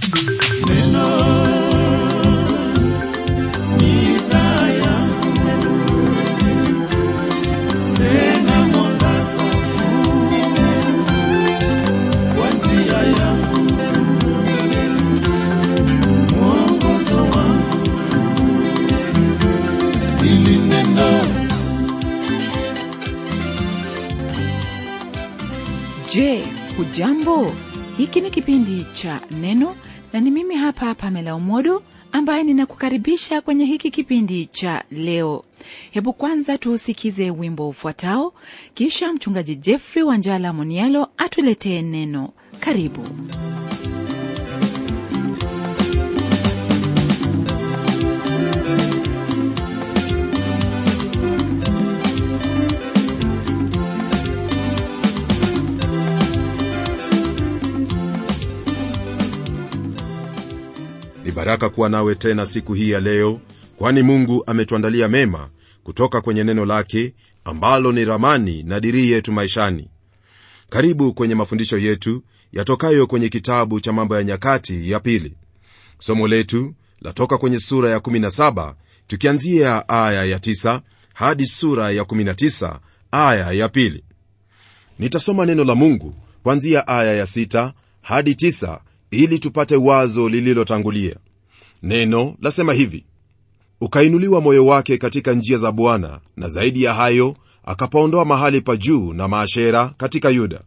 Je, hujambo? Hiki ni kipindi cha Neno na ni mimi hapa Pamela Umodo ambaye ninakukaribisha kwenye hiki kipindi cha leo. Hebu kwanza tuusikize wimbo ufuatao, kisha mchungaji Jeffrey Wanjala Monialo atuletee neno. Karibu. ni baraka kuwa nawe tena siku hii ya leo kwani mungu ametuandalia mema kutoka kwenye neno lake ambalo ni ramani na dirii yetu maishani karibu kwenye mafundisho yetu yatokayo kwenye kitabu cha mambo ya nyakati ya pili somo letu latoka kwenye sura ya 17 tukianzia aya ya 9 hadi sura ya 19 aya ya pili nitasoma neno la mungu kuanzia aya ya 6 hadi 9 ili tupate wazo lililotangulia neno lasema hivi ukainuliwa moyo wake katika njia za bwana na zaidi ya hayo akapaondoa mahali pa juu na maashera katika yuda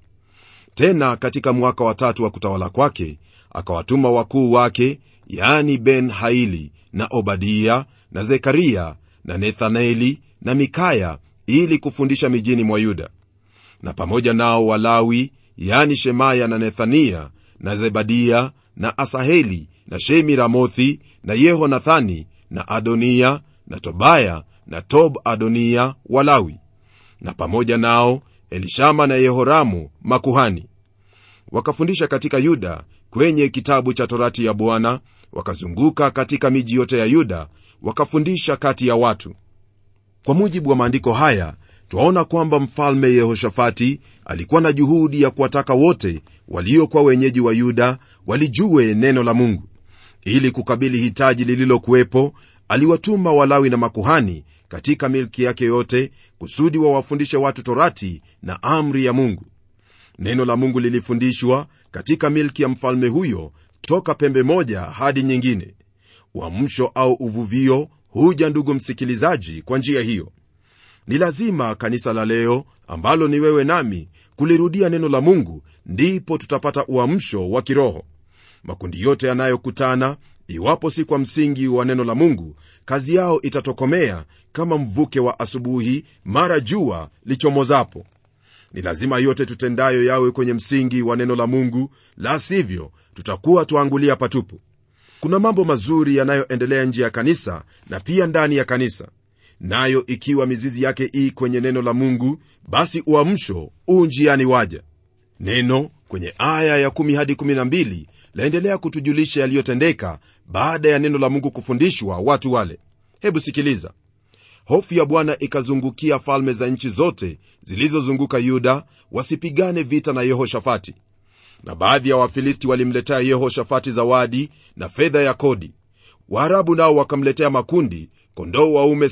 tena katika mwaka wa tatu wa kutawala kwake akawatuma wakuu wake yaani ben haili na obadia na zekaria na nethaneli na mikaya ili kufundisha mijini mwa yuda na pamoja nao walawi yani shemaya na nethania na zebadia na asaheli na shemi ramothi na yehonathani na adonia na tobaya na tob adonia walawi na pamoja nao elishama na yehoramu makuhani wakafundisha katika yuda kwenye kitabu cha torati ya bwana wakazunguka katika miji yote ya yuda wakafundisha kati ya watu kwa mujibu wa maandiko haya twaona kwamba mfalme yehoshafati alikuwa na juhudi ya kuwataka wote waliokuwa wenyeji wa yuda walijue neno la mungu ili kukabili hitaji lililokuwepo aliwatuma walawi na makuhani katika milki yake yote kusudi wawafundishe watu torati na amri ya mungu neno la mungu lilifundishwa katika milki ya mfalme huyo toka pembe moja hadi nyingine uamsho au uvuvio huja ndugu msikilizaji kwa njia hiyo ni lazima kanisa la leo ambalo ni wewe nami kulirudia neno la mungu ndipo tutapata uamsho wa kiroho makundi yote yanayokutana iwapo si kwa msingi wa neno la mungu kazi yao itatokomea kama mvuke wa asubuhi mara jua lichomozapo ni lazima yote tutendayo yawe kwenye msingi wa neno la mungu la sivyo tutakuwa twaangulia patupu kuna mambo mazuri yanayoendelea nje ya kanisa na pia ndani ya kanisa nayo ikiwa mizizi yake ii kwenye neno la mungu basi uamsho u njiani waja neno kwenye aya ya 1 hadi 12 laendelea kutujulisha yaliyotendeka baada ya neno la mungu kufundishwa watu wale hebu sikiliza hofu ya bwana ikazungukia falme za nchi zote zilizozunguka yuda wasipigane vita na yehoshafati na baadhi ya wafilisti walimletea yehoshafati zawadi na fedha ya kodi waarabu nao wakamletea makundi kondoo waume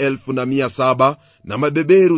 77 na mabeberu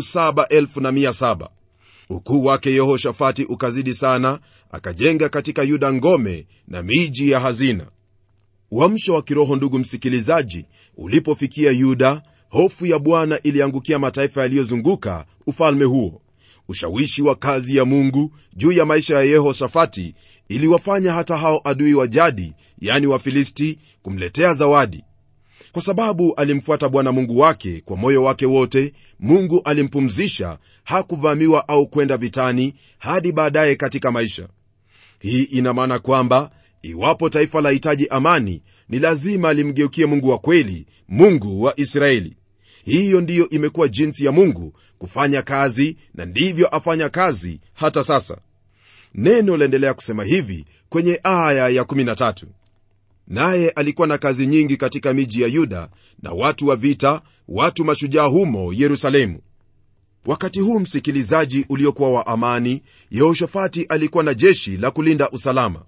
77 ukuu wake yehoshafati ukazidi sana akajenga katika yuda ngome na miji ya hazina uamsho wa kiroho ndugu msikilizaji ulipofikia yuda hofu ya bwana iliangukia mataifa yaliyozunguka ufalme huo ushawishi wa kazi ya mungu juu ya maisha ya yehoshafati iliwafanya hata hao adui wa jadi yani wafilisti kumletea zawadi kwa sababu alimfuata bwana mungu wake kwa moyo wake wote mungu alimpumzisha hakuvamiwa au kwenda vitani hadi baadaye katika maisha hii ina maana kwamba iwapo taifa lahitaji amani ni lazima limgeukie mungu wa kweli mungu wa israeli hiyo ndiyo imekuwa jinsi ya mungu kufanya kazi na ndivyo afanya kazi hata sasa neno laendelea kusema hivi kwenye aya ya 13 naye alikuwa na kazi nyingi katika miji ya yuda na watu wa vita watu mashujaa humo yerusalemu wakati huu msikilizaji uliokuwa wa amani yehoshafati alikuwa na jeshi la kulinda usalama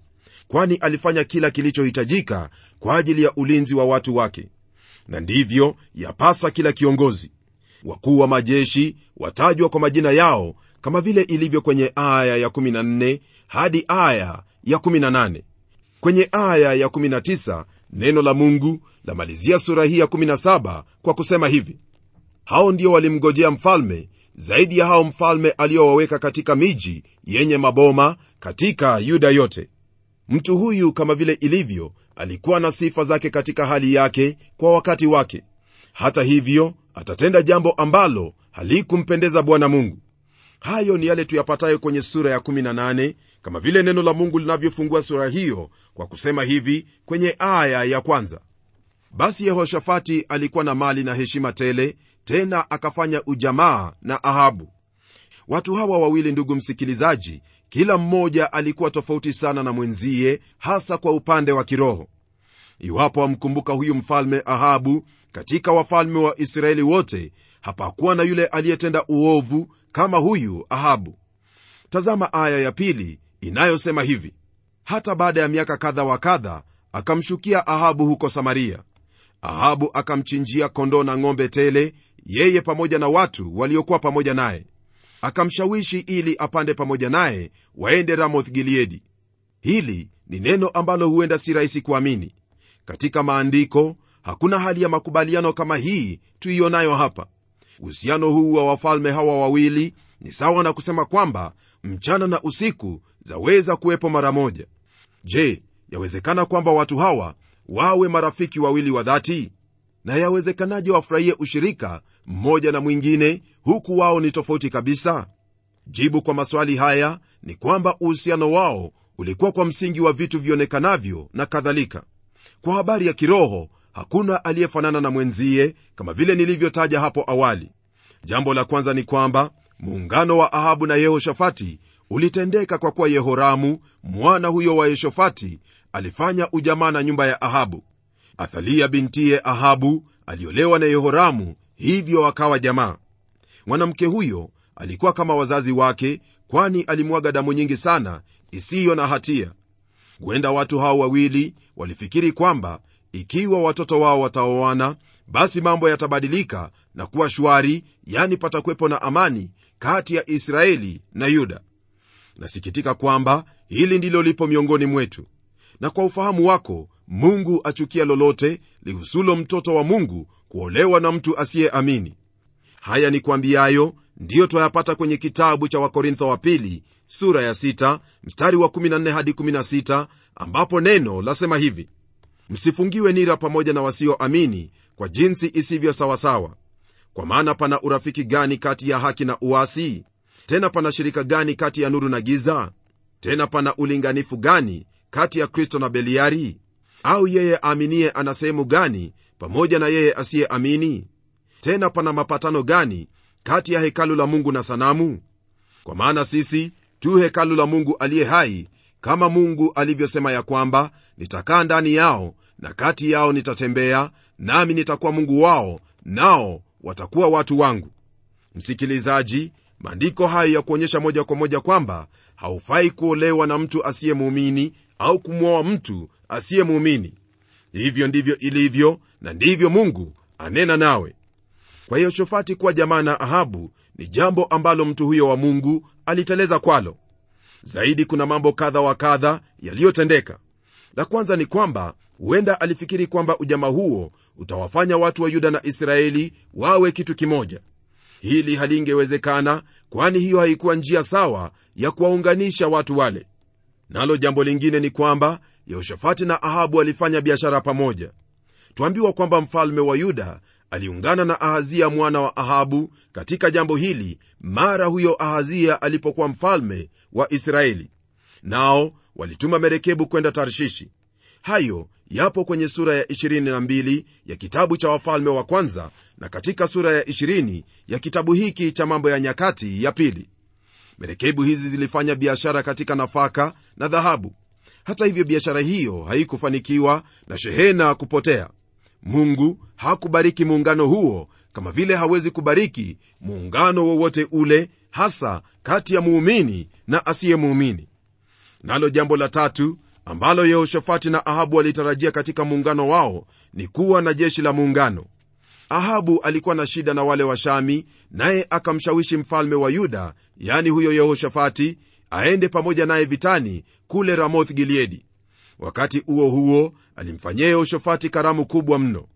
kwani alifanya kila kilichohitajika kwa ajili ya ulinzi wa watu wake na ndivyo yapasa kila kiongozi wakuu wa majeshi watajwa kwa majina yao kama vile ilivyo kwenye aya ya 14 hadi aya ya 18 kwenye aya ya 19 neno la mungu lamalizia sura hii ya 17 kwa kusema hivi hao ndio walimgojea mfalme zaidi ya hao mfalme aliyowaweka katika miji yenye maboma katika yuda yote mtu huyu kama vile ilivyo alikuwa na sifa zake katika hali yake kwa wakati wake hata hivyo atatenda jambo ambalo halikumpendeza bwana mungu hayo ni yale tuyapatayo kwenye sura ya 18 kama vile neno la mungu linavyofungua sura hiyo kwa kusema hivi kwenye aya ya kwanza basi yehoshafati alikuwa na mali na heshima tele tena akafanya ujamaa na ahabu watu hawa wawili ndugu msikilizaji kila mmoja alikuwa tofauti sana na mwenzie hasa kwa upande wa kiroho iwapo wamkumbuka huyu mfalme ahabu katika wafalme wa israeli wote hapakuwa na yule aliyetenda uovu kama huyu ahabu tazama aya ya pili inayosema hivi hata baada ya miaka kadha wa kadha akamshukia ahabu huko samaria ahabu akamchinjia kondoo na ng'ombe tele yeye pamoja na watu waliokuwa pamoja naye akamshawishi ili apande pamoja naye waende ramoth gileadi hili ni neno ambalo huenda si rahisi kuamini katika maandiko hakuna hali ya makubaliano kama hii tuionayo hapa uhusiano huu wa wafalme hawa wawili ni sawa na kusema kwamba mchana na usiku zaweza kuwepo mara moja je yawezekana kwamba watu hawa wawe marafiki wawili wa dhati na yawezekanaje wafurahie ushirika mmoja na mwingine huku wao ni tofauti kabisa jibu kwa maswali haya ni kwamba uhusiano wao ulikuwa kwa msingi wa vitu vionekanavyo na kadhalika kwa habari ya kiroho hakuna aliyefanana na mwenzie kama vile nilivyotaja hapo awali jambo la kwanza ni kwamba muungano wa ahabu na yehoshafati ulitendeka kwa kuwa yehoramu mwana huyo wa yehoshafati alifanya ujamaa na nyumba ya ahabu athalia bintiye ahabu aliolewa na yehoramu hivyo akawa jamaa mwanamke huyo alikuwa kama wazazi wake kwani alimwaga damu nyingi sana isiyo na hatia huenda watu hao wawili walifikiri kwamba ikiwa watoto wao wataoana basi mambo yatabadilika na kuwa shwari yani patakuwepo na amani kati ya israeli na yuda nasikitika kwamba hili ndilo lipo miongoni mwetu na kwa ufahamu wako mungu achukia lolote lihusulo mtoto wa mungu kuolewa na mtu asiyeamini haya ni kwambiayo ndiyo twayapata kwenye kitabu cha wakorintho wa pili sura ya 6 mstari wa 14 hadi 16 ambapo neno lasema hivi msifungiwe nira pamoja na wasioamini kwa jinsi isivyo sawasawa kwa maana pana urafiki gani kati ya haki na uasi tena pana shirika gani kati ya nuru na giza tena pana ulinganifu gani kati ya kristo na beliari au yeye aaminiye ana sehemu gani pamoja na yeye asiyeamini tena pana mapatano gani kati ya hekalu la mungu na sanamu kwa maana sisi tu hekalu la mungu aliye hai kama mungu alivyosema ya kwamba nitakaa ndani yao na kati yao nitatembea nami nitakuwa mungu wao nao watakuwa watu wangu msikilizaji maandiko hayo ya kuonyesha moja kwa moja kwamba haufai kuolewa na mtu asiyemuumini au kumwoa mtu asiyemuumini hivyo ndivyo ilivyo na ndivyo mungu anena nawe kwa hiyo shofati kuwa jamaa na ahabu ni jambo ambalo mtu huyo wa mungu aliteleza kwalo zaidi kuna mambo kadha wa kadha yaliyotendeka la kwanza ni kwamba huenda alifikiri kwamba ujamaa huo utawafanya watu wa yuda na israeli wawe kitu kimoja hili halingewezekana kwani hiyo haikuwa njia sawa ya kuwaunganisha watu wale nalo jambo lingine ni kwamba yehoshafati na ahabu walifanya biashara pamoja twambiwa kwamba mfalme wa yuda aliungana na ahazia mwana wa ahabu katika jambo hili mara huyo ahazia alipokuwa mfalme wa israeli nao walituma merekebu kwenda tarshishi hayo yapo kwenye sura ya 22 ya kitabu cha wafalme wa kwanza na katika sura ya 20 ya kitabu hiki cha mambo ya nyakati ya pili merekebu hizi zilifanya biashara katika nafaka na dhahabu hata hivyo biashara hiyo haikufanikiwa na shehena kupotea mungu hakubariki muungano huo kama vile hawezi kubariki muungano wowote ule hasa kati ya muumini na asiyemuumini nalo jambo la tatu ambalo yehoshafati na ahabu walitarajia katika muungano wao ni kuwa na jeshi la muungano ahabu alikuwa na shida na wale washami naye akamshawishi mfalme wa yuda yani huyo yehoshafati aende pamoja naye vitani kule ramoth gileadi wakati huo huo alimfanyia yehoshafati karamu kubwa mno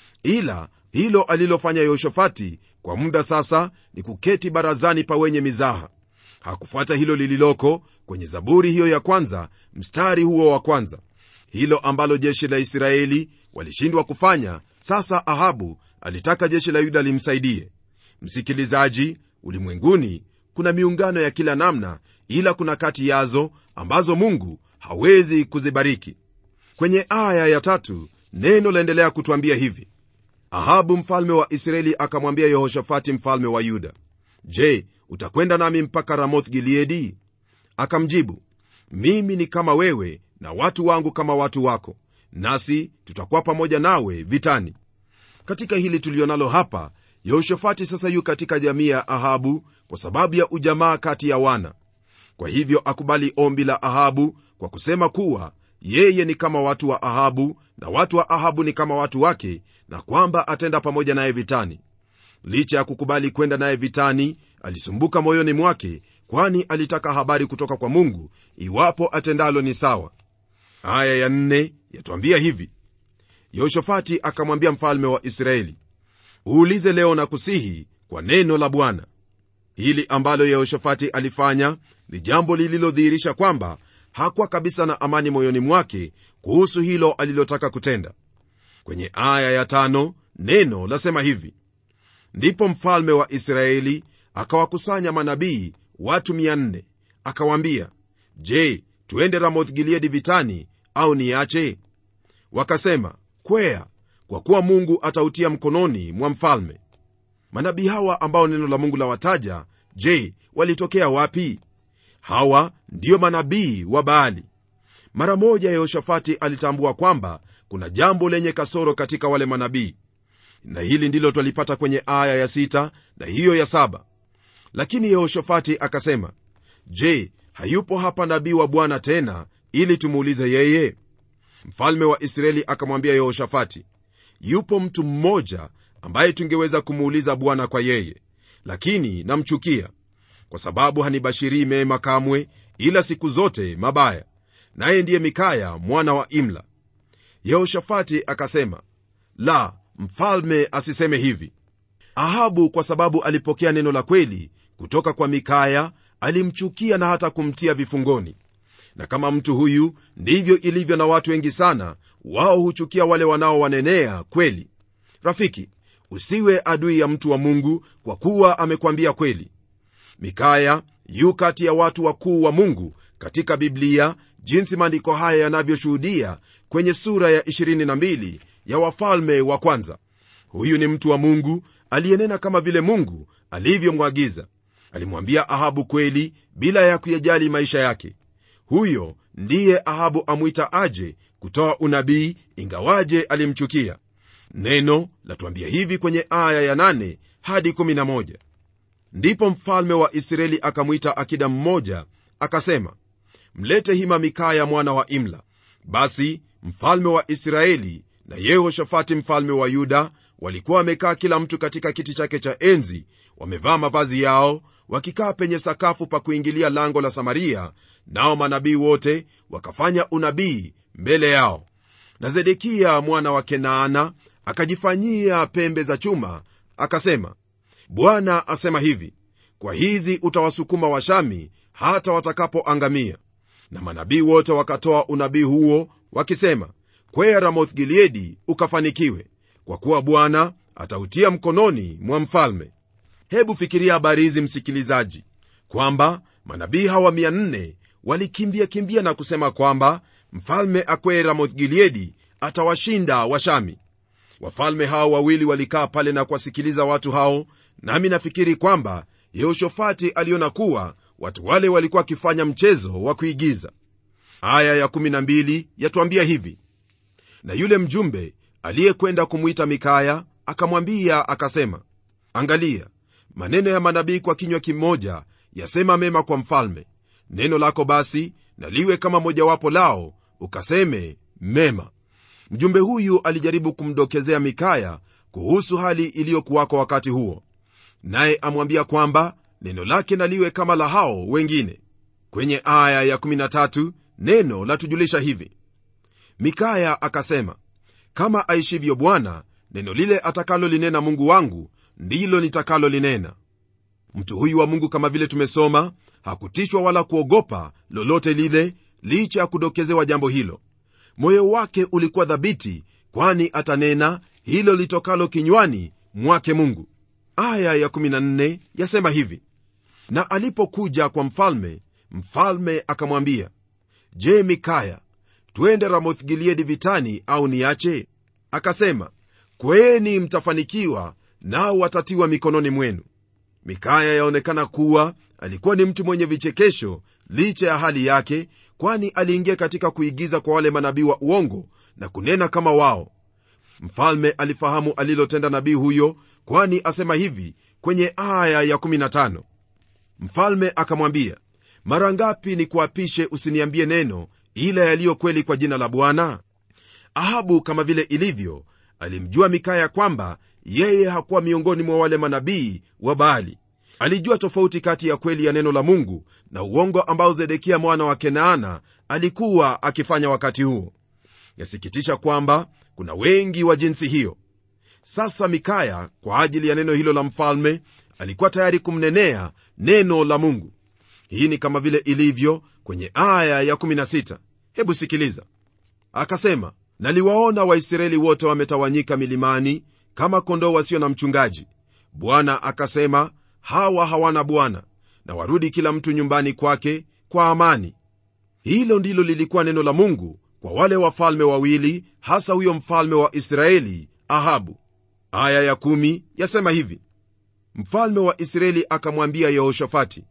ila hilo alilofanya yehoshafati kwa muda sasa ni kuketi barazani pa wenye mizaha hakufuata hilo lililoko kwenye zaburi hiyo ya kwanza mstari huo wa kwanza hilo ambalo jeshi la israeli walishindwa kufanya sasa ahabu alitaka jeshi la yuda limsaidie msikilizaji ulimwenguni kuna miungano ya kila namna ila kuna kati yazo ambazo mungu hawezi kuzibariki kwenye aya ya tatu neno laendelea kutwambia hivi ahabu mfalme wa israeli akamwambia yehoshafati mfalme wa yuda je utakwenda nami mpaka ramoth gileadi akamjibu mimi ni kama wewe na watu wangu kama watu wako nasi tutakuwa pamoja nawe vitani katika hili tulionalo hapa yehoshafati sasa yu katika jamii ya ahabu kwa sababu ya ujamaa kati ya wana kwa hivyo akubali ombi la ahabu kwa kusema kuwa yeye ni kama watu wa ahabu na watu wa ahabu ni kama watu wake na kwamba atenda pamoja naye vitani licha ya kukubali kwenda naye vitani alisumbuka moyoni mwake kwani alitaka habari kutoka kwa mungu iwapo atendalo ni sawa aya ya nne yatwambia hivi yehoshafati akamwambia mfalme wa israeli uulize leo na kusihi kwa neno la bwana hili ambalo yehoshafati alifanya ni jambo lililodhihirisha kwamba hakuwa kabisa na amani moyoni mwake kuhusu hilo alilotaka kutenda kwenye aya ya tano neno lasema hivi ndipo mfalme wa israeli akawakusanya manabii watu 400 akawaambia je tuende ramoth gileadi vitani au niache wakasema kwea kwa kuwa mungu atautia mkononi mwa mfalme manabii hawa ambao neno la mungu lawataja je walitokea wapi hawa ndiyo manabii wa baali mara moja yehoshafati alitambua kwamba kuna jambo lenye kasoro katika wale manabii na hili ndilo twalipata kwenye aya ya sita na hiyo ya saba lakini yehoshafati akasema je hayupo hapa nabii wa bwana tena ili tumuulize yeye mfalme wa israeli akamwambia yehoshafati yupo mtu mmoja ambaye tungeweza kumuuliza bwana kwa yeye lakini namchukia kwa sababu hanibashirii mema kamwe ila siku zote mabaya naye ndiye mikaya mwana wa imla yehoshafati akasema la mfalme asiseme hivi ahabu kwa sababu alipokea neno la kweli kutoka kwa mikaya alimchukia na hata kumtia vifungoni na kama mtu huyu ndivyo ilivyo na watu wengi sana wao huchukia wale wanaowanenea kweli rafiki usiwe adui ya mtu wa mungu kwa kuwa amekwambia kweli mikaya yu kati ya watu wakuu wa mungu katika biblia jinsi maandiko haya yanavyoshuhudia kwenye sura ya 22 ya wafalme wa kwanza huyu ni mtu wa mungu aliyenena kama vile mungu alivyomwagiza alimwambia ahabu kweli bila ya kuyajali maisha yake huyo ndiye ahabu amwita aje kutoa unabii ingawaje alimchukia neno latuambia hivi kwenye aya ya 8 hadi 11 ndipo mfalme wa israeli akamwita akida mmoja akasema mlete hima mikaya mwana wa imla basi mfalme wa israeli na yehoshafati mfalme wa yuda walikuwa wamekaa kila mtu katika kiti chake cha enzi wamevaa mavazi yao wakikaa penye sakafu pa kuingilia lango la samaria nao manabii wote wakafanya unabii mbele yao na zedekiya mwana wa kenaana akajifanyia pembe za chuma akasema bwana asema hivi kwa hizi utawasukuma washami hata watakapoangamia na manabii wote wakatoa unabii huo wakisema kwea ramoth gileadi ukafanikiwe kwa kuwa bwana atautia mkononi mwa mfalme hebu fikiria habari hizi msikilizaji kwamba manabii hawa 400 walikimbia kimbia na kusema kwamba mfalme akwee ramoth gileadi atawashinda washami wafalme hao wawili walikaa pale na kuwasikiliza watu hao nami nafikiri kwamba yehoshafati aliona kuwa watu wale walikuwa wakifanya mchezo wa kuigiza aya ya12 yatuambia hivi na yule mjumbe aliyekwenda kumwita mikaya akamwambia akasema angalia maneno ya manabii kwa kinywa kimoja yasema mema kwa mfalme neno lako basi na liwe kama mojawapo lao ukaseme mema mjumbe huyu alijaribu kumdokezea mikaya kuhusu hali iliyokuwako wakati huo naye amwambia kwamba neno lake naliwe kama la hao wengine kwenye aya ya13 neno latujulisha hivi mikaya akasema kama aishivyo bwana neno lile atakalolinena mungu wangu ndilo nitakalolinena mtu huyu wa mungu kama vile tumesoma hakutishwa wala kuogopa lolote lile licha ya kudokezewa jambo hilo moyo wake ulikuwa dhabiti kwani atanena hilo litokalo kinywani mwake mungu aya ya14 yasema hivi na alipokuja kwa mfalme mfalme akamwambia je mikaya twende ramoth gileadi vitani au niache akasema kweni mtafanikiwa nao watatiwa mikononi mwenu mikaya yaonekana kuwa alikuwa ni mtu mwenye vichekesho licha ya hali yake kwani aliingia katika kuigiza kwa wale manabii wa uongo na kunena kama wao mfalme alifahamu alilotenda nabii huyo kwani asema hivi kwenye aya ya 15 mfalme akamwambia mara ngapi ni kuapishe usiniambie neno ila yaliyo kweli kwa jina la bwana ahabu kama vile ilivyo alimjua mikaya kwamba yeye hakuwa miongoni mwa wale manabii wa baali alijua tofauti kati ya kweli ya neno la mungu na uongo ambao zedekia mwana wa kenaana alikuwa akifanya wakati huo yasikitisha kwamba kuna wengi wa jinsi hiyo sasa mikaya kwa ajili ya neno hilo la mfalme alikuwa tayari kumnenea neno la mungu hii ni kama vile ilivyo kwenye aya ya 16 hebu sikiliza akasema naliwaona waisraeli wote wametawanyika milimani kama kondoo wasio na mchungaji bwana akasema hawa hawana bwana na warudi kila mtu nyumbani kwake kwa amani hilo ndilo lilikuwa neno la mungu kwa wale wafalme wawili hasa huyo mfalme wa israeli ahabu aya ya kumi yasema hivi mfalme wa israeli akamwambia yehoshafati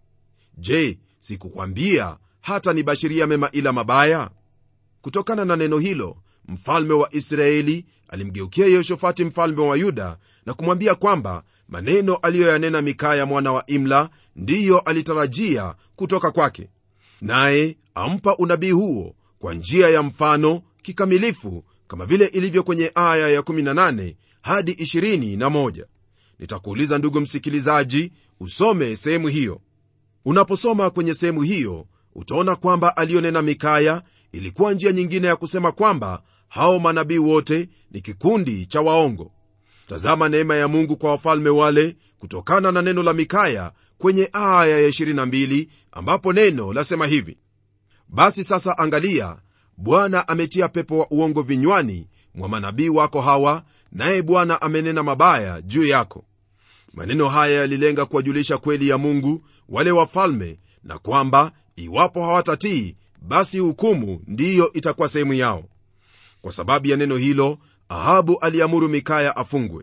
je sikukwambia hata nibashiria mema ila mabaya kutokana na neno hilo mfalme wa israeli alimgeukia yehoshafati mfalme wa yuda na kumwambia kwamba maneno aliyoyanena mikaya mwana wa imla ndiyo alitarajia kutoka kwake naye ampa unabii huo kwa njia ya mfano kikamilifu kama vile ilivyo kwenye aya ya18 hadi 21 nitakuuliza ndugu msikilizaji usome sehemu hiyo unaposoma kwenye sehemu hiyo utaona kwamba aliyonena mikaya ilikuwa njia nyingine ya kusema kwamba hao manabii wote ni kikundi cha waongo tazama neema ya mungu kwa wafalme wale kutokana na neno la mikaya kwenye aya ya 22 ambapo neno lasema hivi basi sasa angalia bwana ametia pepo wa uongo vinywani mwa manabii wako hawa naye bwana amenena mabaya juu yako maneno haya yalilenga kuwajulisha kweli ya mungu wale wafalme na kwamba iwapo hawatatii basi hukumu ndiyo itakuwa sehemu yao kwa sababu ya neno hilo ahabu aliamuru mikaya afungwe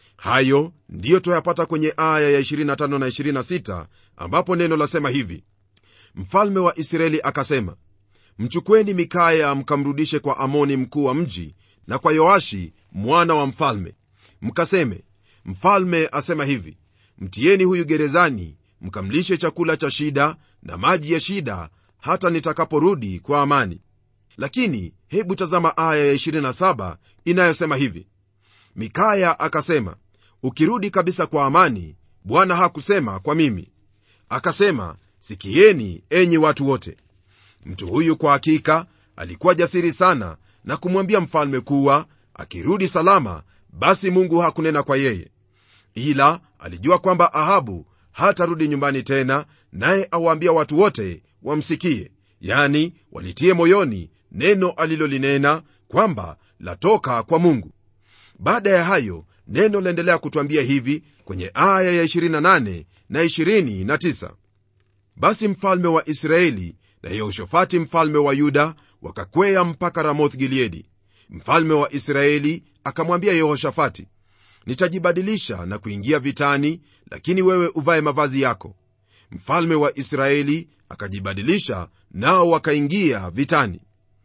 hayo ndiyo twayapata kwenye aya ya 25 na 26 ambapo neno lasema hivi mfalme wa israeli akasema mchukweni mikaya mkamrudishe kwa amoni mkuu wa mji na kwa yoashi mwana wa mfalme mkaseme mfalme asema hivi mtieni huyu gerezani mkamlishe chakula cha shida na maji ya shida hata nitakaporudi kwa amani lakini hebu tazama aya ya 27 inayosema hivi mikaya akasema ukirudi kabisa kwa amani bwana hakusema kwa mimi akasema sikieni enyi watu wote mtu huyu kwa hakika alikuwa jasiri sana na kumwambia mfalme kuwa akirudi salama basi mungu hakunena kwa yeye ila alijua kwamba ahabu hatarudi nyumbani tena naye awaambia watu wote wamsikie yani walitie moyoni neno alilolinena kwamba latoka kwa mungu baada ya hayo neno laendelea kutwambia hivi kwenye aya ya 28 na 29 basi mfalme wa israeli na yehoshafati mfalme wa yuda wakakwea mpaka ramoth gileadi mfalme wa israeli akamwambia yehoshafati nitajibadilisha na kuingia vitani lakini wewe uvae mavazi yako mfalme wa israeli akajibadilisha nao wakaingia vitani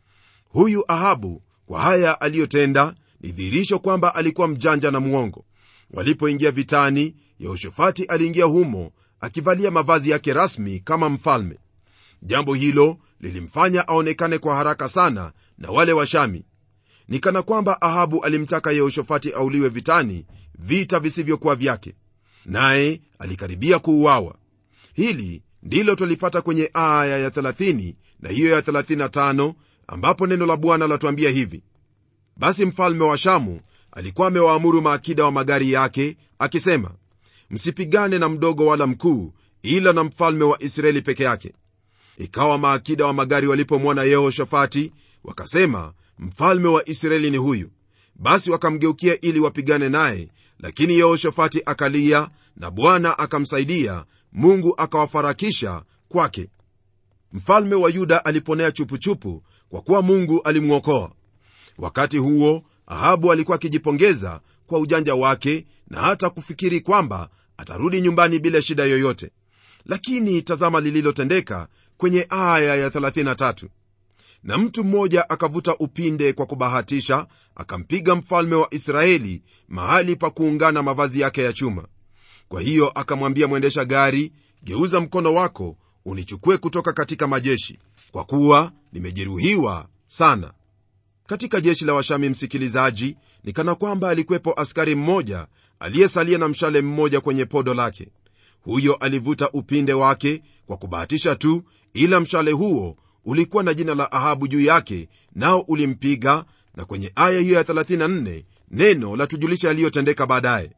huyu ahabu kwa haya aliyotenda ni dhihirisho kwamba alikuwa mjanja na mwongo walipoingia vitani yehoshafati aliingia humo akivalia mavazi yake rasmi kama mfalme jambo hilo lilimfanya aonekane kwa haraka sana na wale washami ni kana kwamba ahabu alimtaka yehoshafati auliwe vitani vita visivyokuwa vyake naye alikaribia kuuawa hili ndilo twalipata kwenye aya ya 30 na hiyo ya 35 ambapo neno la bwana latuambia hivi basi mfalme wa shamu alikuwa amewaamuru maakida wa magari yake akisema msipigane na mdogo wala mkuu ila na mfalme wa israeli peke yake ikawa maakida wa magari walipomwona yehoshafati wakasema mfalme wa israeli ni huyu basi wakamgeukia ili wapigane naye lakini yehoshafati akalia na bwana akamsaidia mungu akawafarakisha kwake mfalme wa yuda aliponea chupuchupu kwa kuwa mungu alimwokoa wakati huo ahabu alikuwa akijipongeza kwa ujanja wake na hata kufikiri kwamba atarudi nyumbani bila shida yoyote lakini tazama lililotendeka kwenye aya ya 33 na mtu mmoja akavuta upinde kwa kubahatisha akampiga mfalme wa israeli mahali pa kuungana mavazi yake ya chuma kwa hiyo akamwambia mwendesha gari geuza mkono wako unichukue kutoka katika majeshi kwa kuwa nimejeruhiwa sana katika jeshi la washami msikilizaji ni kana kwamba alikuwepo askari mmoja aliyesalia na mshale mmoja kwenye podo lake huyo alivuta upinde wake kwa kubahatisha tu ila mshale huo ulikuwa na jina la ahabu juu yake nao ulimpiga na kwenye aya hiyo ya 34 neno la tujulisha yaliyotendeka baadaye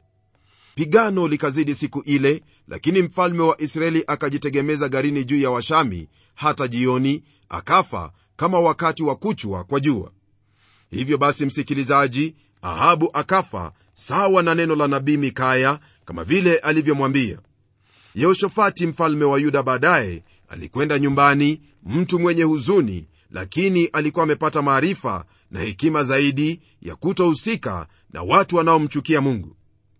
pigano likazidi siku ile lakini mfalme wa israeli akajitegemeza garini juu ya washami hata jioni akafa kama wakati wa kuchwa kwa jua hivyo basi msikilizaji ahabu akafa sawa na neno la nabii mikaya kama vile alivyomwambia yehoshafati mfalme wa yuda baadaye alikwenda nyumbani mtu mwenye huzuni lakini alikuwa amepata maarifa na hekima zaidi ya kutohusika na watu wanaomchukia mungu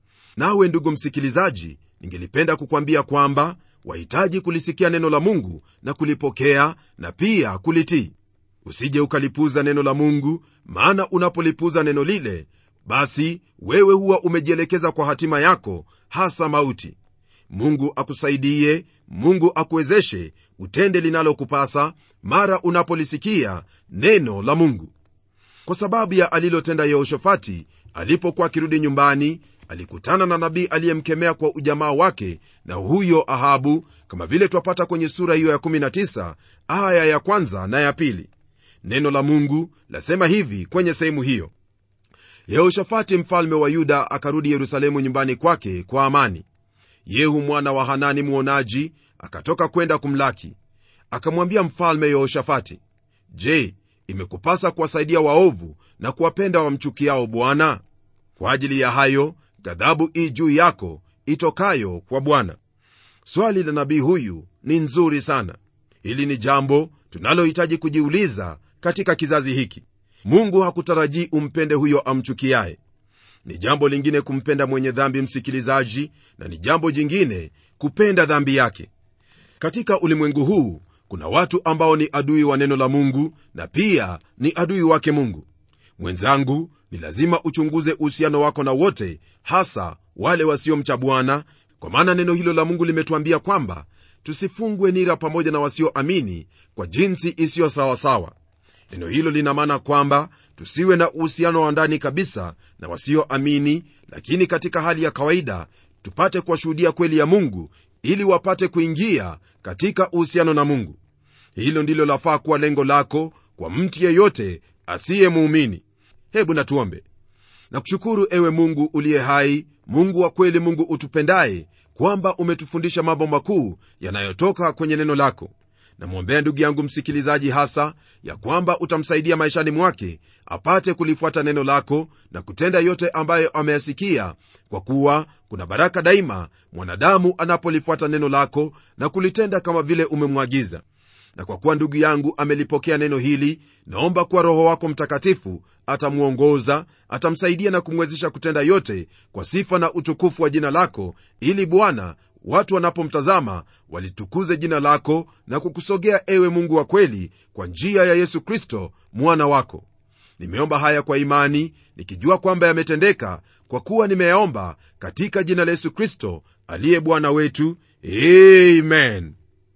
nawe ndugu msikilizaji ningelipenda kukwambia kwamba wahitaji kulisikia neno la mungu na kulipokea na pia kulitii usije ukalipuza neno la mungu maana unapolipuza neno lile basi wewe huwa umejielekeza kwa hatima yako hasa mauti mungu akusaidie mungu akuwezeshe utende linalokupasa mara unapolisikia neno la mungu kwa sababu ya alilotenda yehoshafati alipokuwa akirudi nyumbani alikutana na nabii aliyemkemea kwa ujamaa wake na huyo ahabu kama vile twapata kwenye sura hiyo ya 19 aya ya kwanza na ya pili neno la mungu lasema hivi kwenye sehemu hiyo yehoshafati mfalme wa yuda akarudi yerusalemu nyumbani kwake kwa amani yehu mwana wa hanani mwonaji akatoka kwenda kumlaki akamwambia mfalme yehoshafati je imekupasa kuwasaidia waovu na kuwapenda wamchukiao bwana kwa ajili ya hayo ghadhabu ii juu yako itokayo kwa bwana swali la nabii huyu ni nzuri sana hili ni jambo tunalohitaji kujiuliza katika kizazi hiki mungu hakutarajii umpende huyo amchukiaye ni jambo lingine kumpenda mwenye dhambi msikilizaji na ni jambo jingine kupenda dhambi yake katika ulimwengu huu kuna watu ambao ni adui wa neno la mungu na pia ni adui wake mungu mwenzangu ni lazima uchunguze uhusiano wako na wote hasa wale wasiomcha bwana kwa maana neno hilo la mungu limetuambia kwamba tusifungwe nira pamoja na wasioamini kwa jinsi isiyo sawasawa neno hilo lina maana kwamba tusiwe na uhusiano wa ndani kabisa na wasioamini lakini katika hali ya kawaida tupate kuwashuhudia kweli ya mungu ili wapate kuingia katika uhusiano na mungu hilo ndilo lafaa kuwa lengo lako kwa mtu yeyote asiye muumini hebu natuombe nakushukuru ewe mungu uliye hai mungu wa kweli mungu utupendaye kwamba umetufundisha mambo makuu yanayotoka kwenye neno lako namwombea ndugu yangu msikilizaji hasa ya kwamba utamsaidia maishani mwake apate kulifuata neno lako na kutenda yote ambayo ameyasikia kwa kuwa kuna baraka daima mwanadamu anapolifuata neno lako na kulitenda kama vile umemwagiza na kwa kuwa ndugu yangu amelipokea neno hili naomba kuwa roho wako mtakatifu atamwongoza atamsaidia na kumwezesha kutenda yote kwa sifa na utukufu wa jina lako ili bwana watu wanapomtazama walitukuze jina lako na kukusogea ewe mungu wa kweli kwa njia ya yesu kristo mwana wako nimeomba haya kwa imani nikijua kwamba yametendeka kwa kuwa nimeyaomba katika jina la yesu kristo aliye bwana wetu amen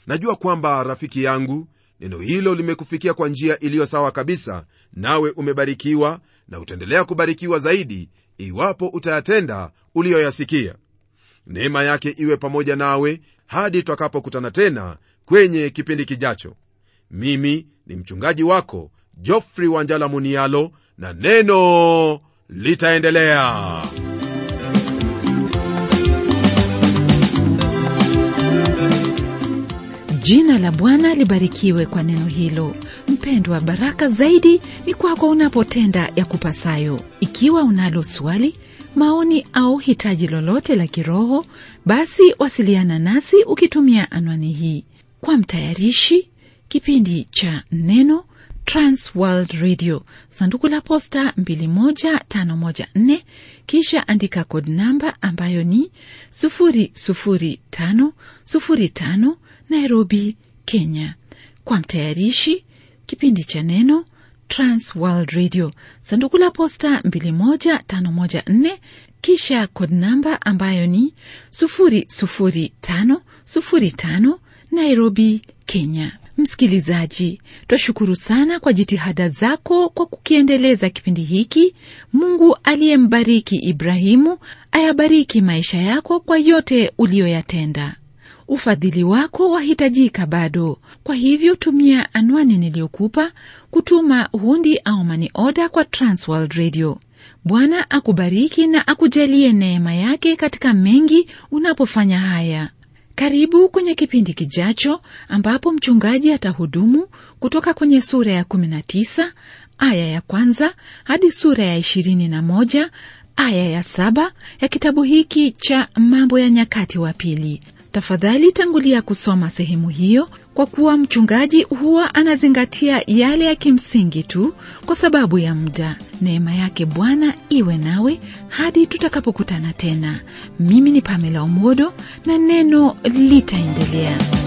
najua kwamba rafiki yangu neno hilo limekufikia kwa njia iliyo sawa kabisa nawe umebarikiwa na utaendelea kubarikiwa zaidi iwapo utayatenda uliyoyasikia neema yake iwe pamoja nawe hadi twakapokutana tena kwenye kipindi kijacho mimi ni mchungaji wako jofrey wanjala munialo na neno litaendelea jina la bwana libarikiwe kwa neno hilo mpendwa baraka zaidi ni kwako unapotenda ya kupasayo ikiwa unalo swali maoni au hitaji lolote la kiroho basi wasiliana nasi ukitumia anwani hii kwa mtayarishi kipindi cha neno transworld radio sanduku la posta 21514 kisha andika kod namba ambayo ni 00505 nairobi kenya kwa mtayarishi kipindi cha neno transworld radio sanduku la posta 21514 kisha kod namba ambayo ni 00505 nairobi kenya msikilizaji twashukuru sana kwa jitihada zako kwa kukiendeleza kipindi hiki mungu aliyembariki ibrahimu ayabariki maisha yako kwa yote uliyoyatenda ufadhili wako wahitajika bado kwa hivyo tumia anwani niliyokupa kutuma hundi au mani oda kwa transworld radio bwana akubariki na akujalie neema yake katika mengi unapofanya haya karibu kwenye kipindi kijacho ambapo mchungaji atahudumu kutoka kwenye sura ya 19 aya ya kwanza hadi sura ya 21 aya ya saba ya kitabu hiki cha mambo ya nyakati wa pili tafadhali tangulia kusoma sehemu hiyo kwa kuwa mchungaji huwa anazingatia yale ya kimsingi tu kwa sababu ya muda neema yake bwana iwe nawe hadi tutakapokutana tena mimi ni pamela umodo na neno litaendelea